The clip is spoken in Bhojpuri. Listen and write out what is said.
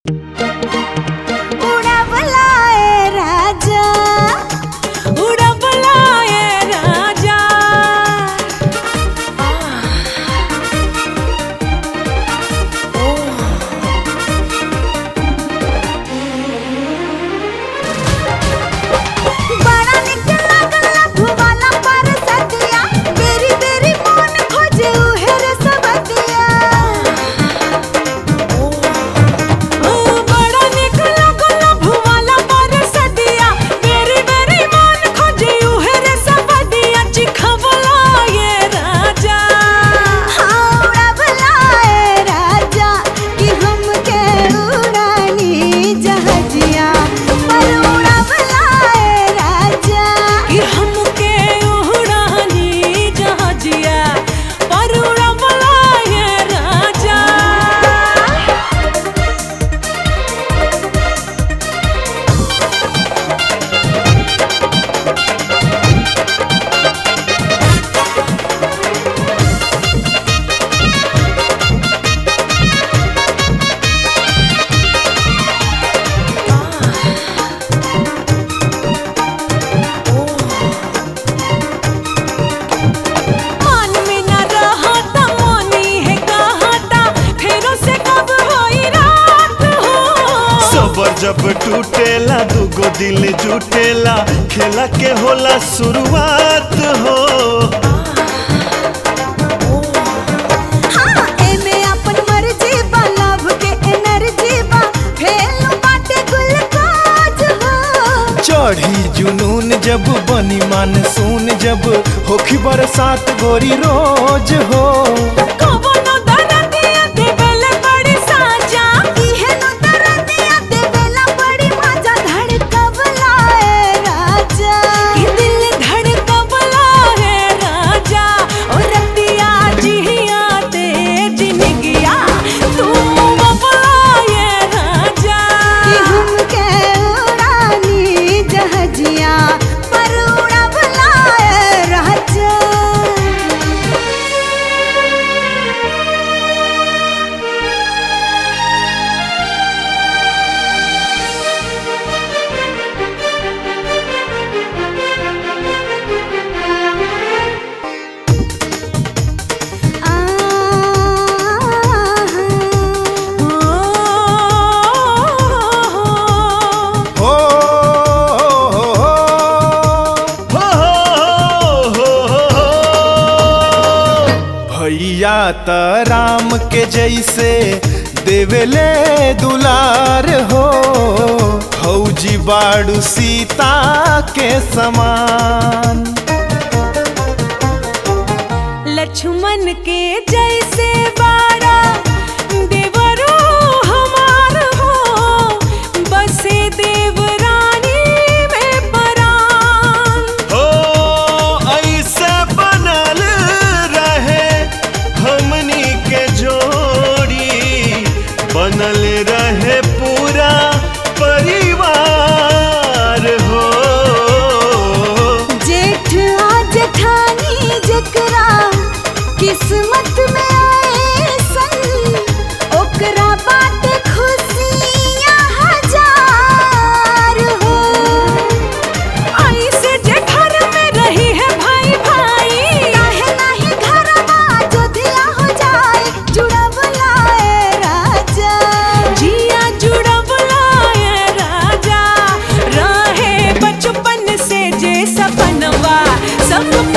उड़वलाए राजा उड़वलाए राजा बड़ा निक लागला भुवाला पर सतिया बेरी बेरी मन खोजे उहेर सबतिया ओ बड़ा निक लागला भुवाला पर सदिया बेरी बेरी मन खोजे उहे रे सबदिया चिखवलाए राजा हाँ उड़वलाए राजा कि हमके उड़ानी जहाजिया पर उड़वलाए राजा कि हमके उड़ानी जहाजिया पर उड़वलाए राजा मन में न रहता मोनी है कहता फेरों से कब होई रात हो सबर जब टूटेला दुगो दिल जुटेला खेला के होला शुरुआत हो हाँ एमे अपन मर्जी बा लव के एनर्जी बा फेल बाटे गुलकाज हो चढ़ी जुनून जब बनी मानसून जब होखी बरसात गोरी रोज हो कवनो दरदिया देवेले बड़ी साजा इहे नु दरदिया देवेला बड़ी मजा धड़कवलाए राजा कि दिल धड़कवला है राजा और रतिया जिया तेज निगिया तुम बबलाए राजा कि हमके उड़ानी जहाजिया पर उड़वलाए राजा हो हो, हो, हो, हो, हो, हो, हो। भैया त राम के जैसे देवेले दुलार हो फौजी बाड़ू सीता के समान लक्ष्मण के जैसे बाड़ा देवरो हमार हो बसे देवरानी में परान हो ऐसे बनल रहे हमनी के जोड़ी बनल रहे पूरा परिवार हो जेठ आ जेठानी जकरा किस्मत में आए सन ओकरा बाटे खुशियाँ हजार हो ऐसे जे घर में रही है भाई भाई काहे नाही घरवा जोधिया हो जाए जुड़वलाए राजा जिया जुड़वलाए राजा रहे बचपन से जे सपनवा सब